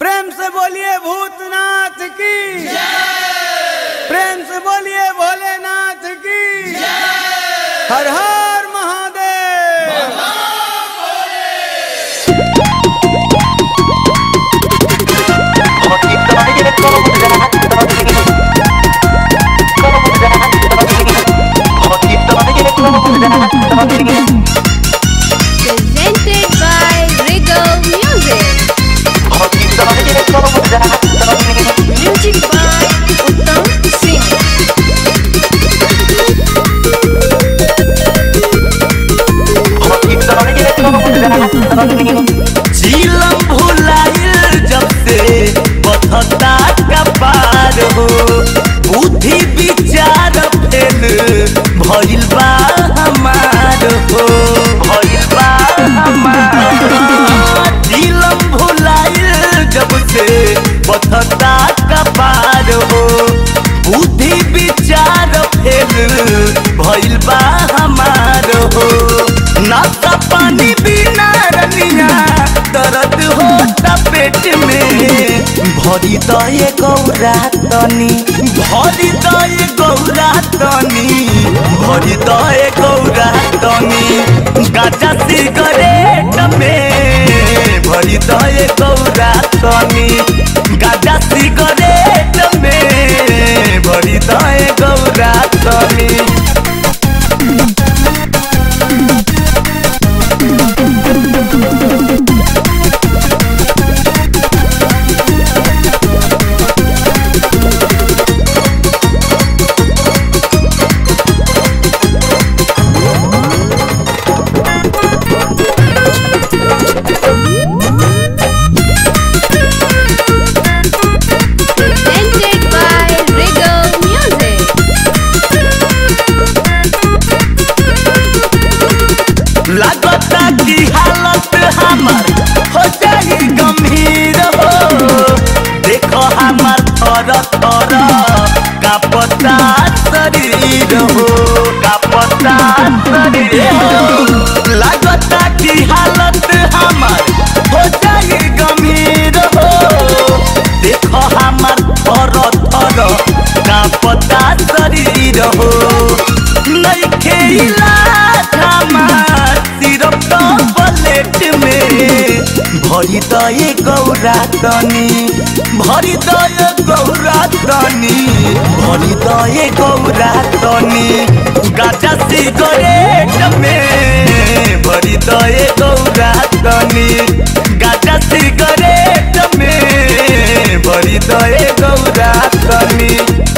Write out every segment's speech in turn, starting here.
प्रेम से बोलिए भूतनाथ की प्रेम से बोलिए भोलेनाथ की हर हर Mahadev presented by Regal Music. Music by Uttam Singh. झीलम भुलाइल जब से बथता कपार हो बुद्धि विचार फेल भइल बा हमार हो भइल बा हमार झीलम भुलाइल जब से बथता कपार हो बुद्धि विचार फेल भइल बा हमार हो नाश्ता पानी बिना रनिया दर्द होता पेट में भरी दए गौरा तनी भरी दए गौरा तनी भरी दए गौरा तनी गाजा सिगरेट में भरी दए गौरा तनी गाजा सिगरेट में भरी दए गौरा तनी Presented by Regal Music. लागता की हालत हमर हो जाई गंभीर हो देखो हमर थर थर कापता शरीर हो कापता शरीर हो लागता की हालत हमर हो जाई गंभीर हो देखो हमर थर थर कापता शरीर हो नइखे इलाज हमार सिर्फ तो प्लेट में भरी दए गौरा तनी भरी दए गौरा तनी भरी दए गौरा तनी गाजा सिगरेट में भरी दए गौरा तनी गाजा सिगरेट में भरी दए गौरा तनी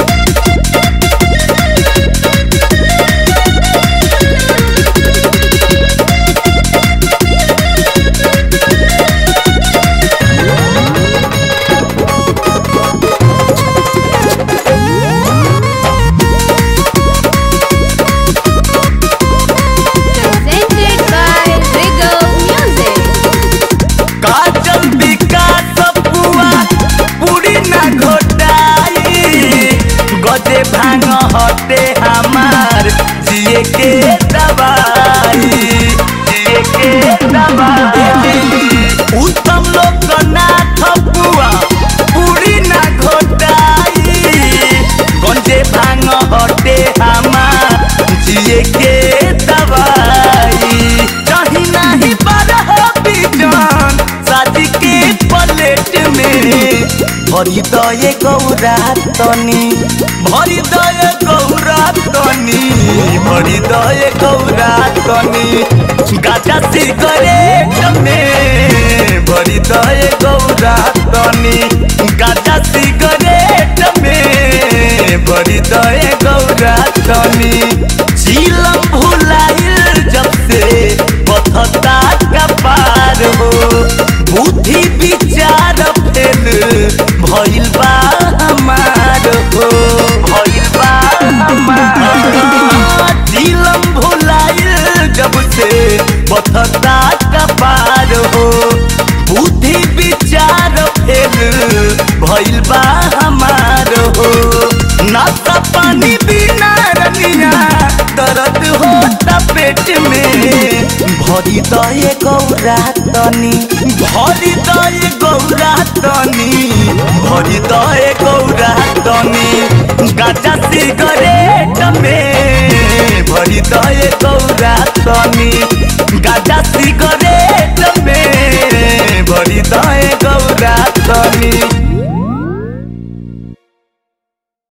Presented by Regal Music. काजल विकास पुआ पूरी ना घोटाई गजे भांग हटे हमार जिए के दवाई जिए के दवाई उत्तम लोकनाथ पुआ पूरी ना घोटाई गंजे भांग हटे हमार जिए के दवाई कहीं नहीं बारह बिजान शादी के प्लेट में भरी दए गौरा तनी भरी दए गौरा तनी भरी दए गौरा तनी गाजा सिगरेट में भरी दए गौरा तनी गाजा सिगरेट में भरी दए गौरा तनी झीलम भुलाइल जब से बथता कपार हो बुद्धि विचार फेल भइल बा हमार हो भइल बा हमार झीलम भुलाइल जब से बथता कपार हो बुद्धि विचार फेल भइल बा हमार हो नाश्ता पानी बिना रनिया दर्द होता पेट में भरी दए गौरा गौरा तनी भरी दए गौरा तनी भरी दए गौरा तनी गाजा सिगरेट में भरी दए गौरा तनी